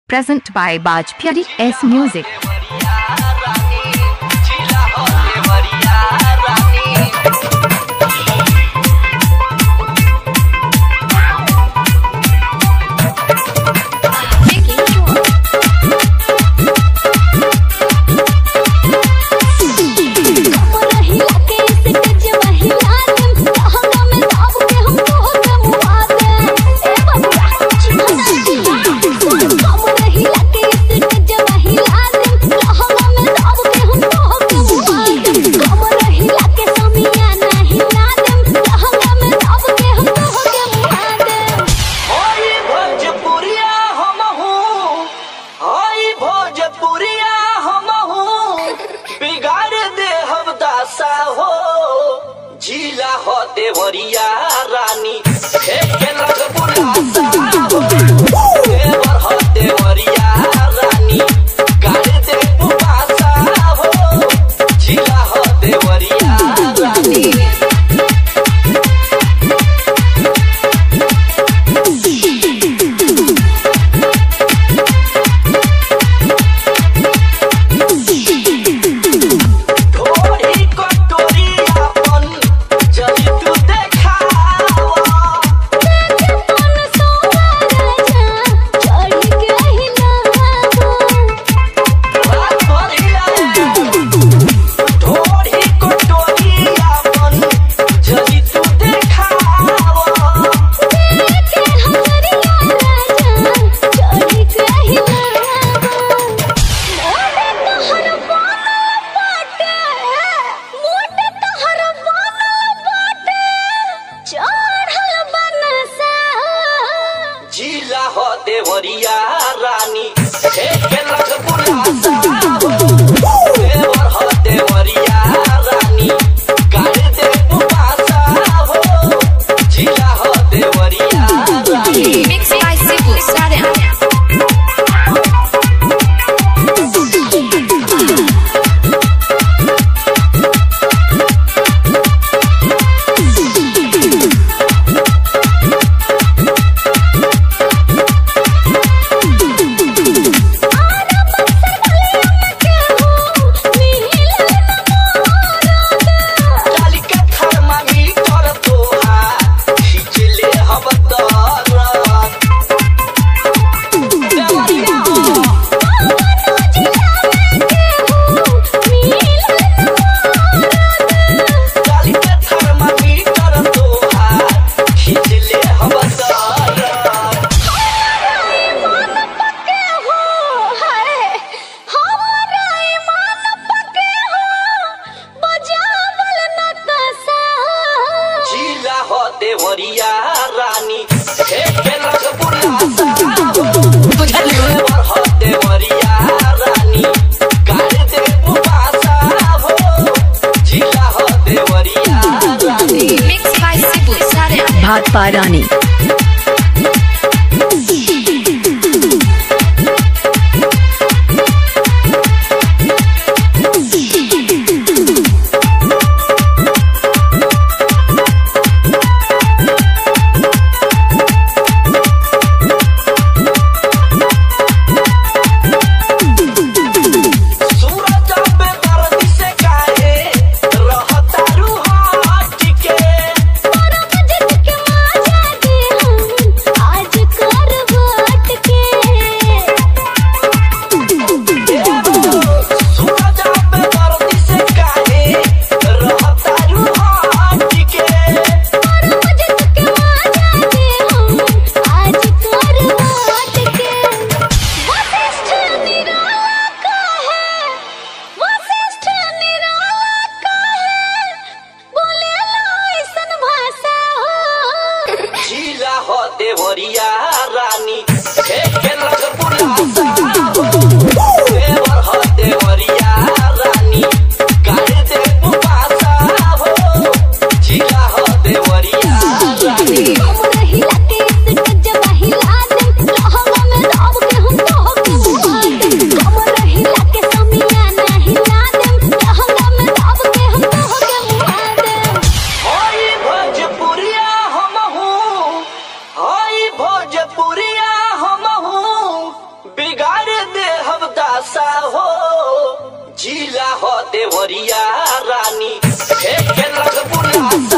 present by Bajpyari S Music. होई भोजपुरिया हमहू होई भोजपुरिया हमहू बिगाड़ दे हम दासा हो झीला हो देवरिया रानी फेंके लग बुलासा हो देवर हो देवरिया रानी गाड़ दे बुलासा हो झीला हो देवरिया रानी ढोरी कटोरी अपन जली तू देखावा रात भर हिलाए ढोरी कटोरी अपन जली तू देखावा चढ़ल बनसा जिला हो देवरिया रानी फेंके लग बुलासा हो देवर हो देवरिया रानी गाड़ दे बुलासा हो जिला हो देवरिया रानी Mixed by Sibu Saran. डाली के थर्मामीटर तोहार खींच ले हम दरद देवरिया हो डाली के थर्मामीटर तोहार खींच ले हम दरद जिला हो देवरिया रानी फेंके लग बुलासा हो देवर हो देवरिया रानी गाड़ दे बुलासा हो जिला हो देवरिया रानी Mixed by Sibu Saran. Bhatpa Rani. सूरज पे दर्द से काहे रहता रूहाट के लाशा हो जिला हो देवरिया रानी फेंके लगबू लाशा